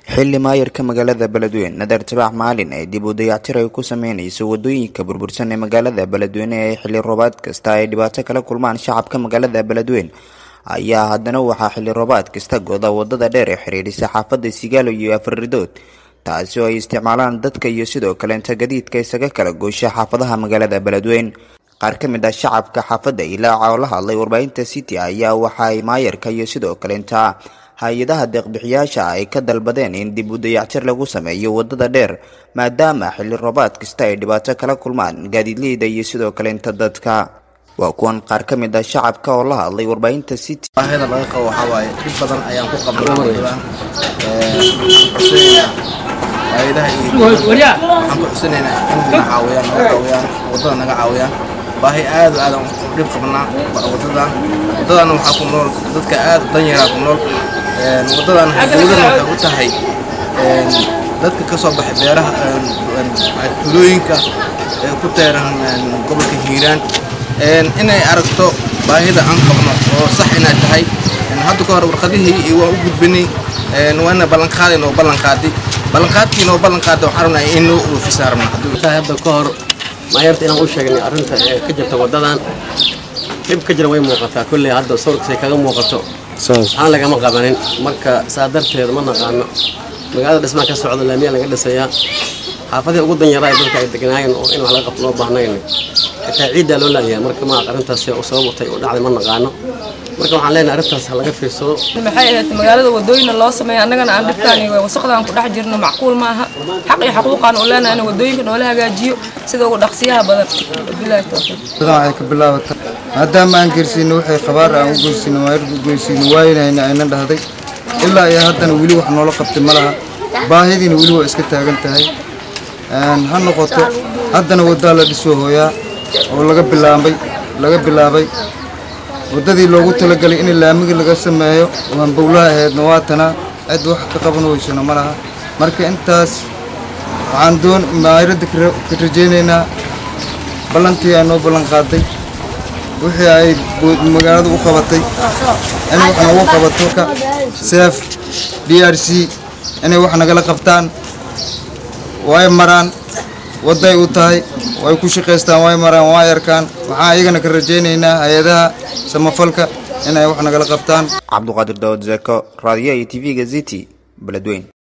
xilli maayarka magaalada beledweyne nadar tabax maalin ay dib u dayactir ay ku sameynayso wadooyinka burbursan ee magaalada beledweyne ee xilli roobaad kasta ay dhibaato kala kulmaan shacabka magaalada beledweyne ayaa haddana waxaa xilli roobaad kasta goda wadada dheer ee xiriirisa xaafada sigaalo iyo afaridood taasi oo ay isticmaalaan dadka iyo sidoo kaleenta gadiidka isaga kala goosha xaafadaha magaalada beledweyne qaar ka mid ah shacabka xaafadda ilaaca oo la hadlay warbaahinta city ayaa waxa ay maayarka iyo sidoo kaleenta hay-adaha deeqbixiyaasha ay ka dalbadeen in dib u dayactir lagu sameeyo wadada dheer maadaama xilli roobaad kasta ay dhibaato kala kulmaan gaadiidleyda iyo sidoo kaleenta dadka waa kuwan qaar ka mid ah shacabka oo la hadlay warbaahinta city baahida laga qabo waxaa waaye dhib badan ayaan ku qabnaa wadadan hay-adaha iyo waxaan ku xusinaynaa in na caawiyaan naga caawiyaan wadada naga caawiyaan baahi aad o aadan u dhib qabnaa wadadan wadadan waxaa ku nool dadka aad danyaraa ku nool wadadan dowladan waxay u tahay dadka ka soo baxay beeraha tulooyinka ee ku teeran gobolka hiiraan inay aragto baahida aan qabno oo sax inay tahay hadda ka hor warqadihii waan u gudbinay waana ballanqaaday noo ballanqaaday ballanqaadkii noo ballanqaaday waxaan rabnaa in noo oofisaan rabnaa hadda ka hor maayarta inaan u sheegnay arrinta ee ka jirta waddadan dhib ka jira way muuqataa kolley hadda sawirkaasay kaga muuqato waxaan lagama qabanin marka saa darteed ma naqaano magaalada dhismaa ka socda laamiyaa laga dhisayaa xaafadii ugu danyaraa dadka ay deganaayeen oo in wax laga qabto loo baahnayn xitaa ciiddaa loo laadayaa marka ma arrintaas sababtay u dhacday ma naqaano marka waxaan leenahay arrintaas laga fiirsado maxay ahayd magaalada wadooyina loo sameeya annagana aan dhibkaan iyo wasaqdaan ku dhex jirno macquul maaha xaq iyo xaquuqaan u leenahay in wadooyinka noola hagaajiyo sida ugu dhaqsiyaha badan bilahi tawfiiq waxay ka bilaabata maadaama aan geersiino waxay khabaar aan u geysino maayarka u geysino waayinayna ayna dhahday ilaa iyo haddana weli wax noola qabtay ma laha baahidiina weli waa iska taagan tahay ha noqoto haddana waddaa la dhisoo hooyaa oo laga bilaabay laga bilaabay waddadii loogu talagalay in laamiga laga sameeyo oo hanbowlaha ahaydna waa tanaa cid wax ka qaban weysano ma laha marka intaas waxaan doon maayaradda ka rajaynaynaa ballantii ay noo ballan qaaday wixii ay magaalada u qabatay inay wax noogu qabato seef d r c inay wax nagala qabtaan way maraan wadday u tahay way ku shaqaystaan way maraan way arkaan waxaan iyagana ka rajaynaynaa hay-adaha samafalka inay wax nagala qabtaan cabduqaadir daawad zeko raadiyaha iyo t v-ga ziti beledweyn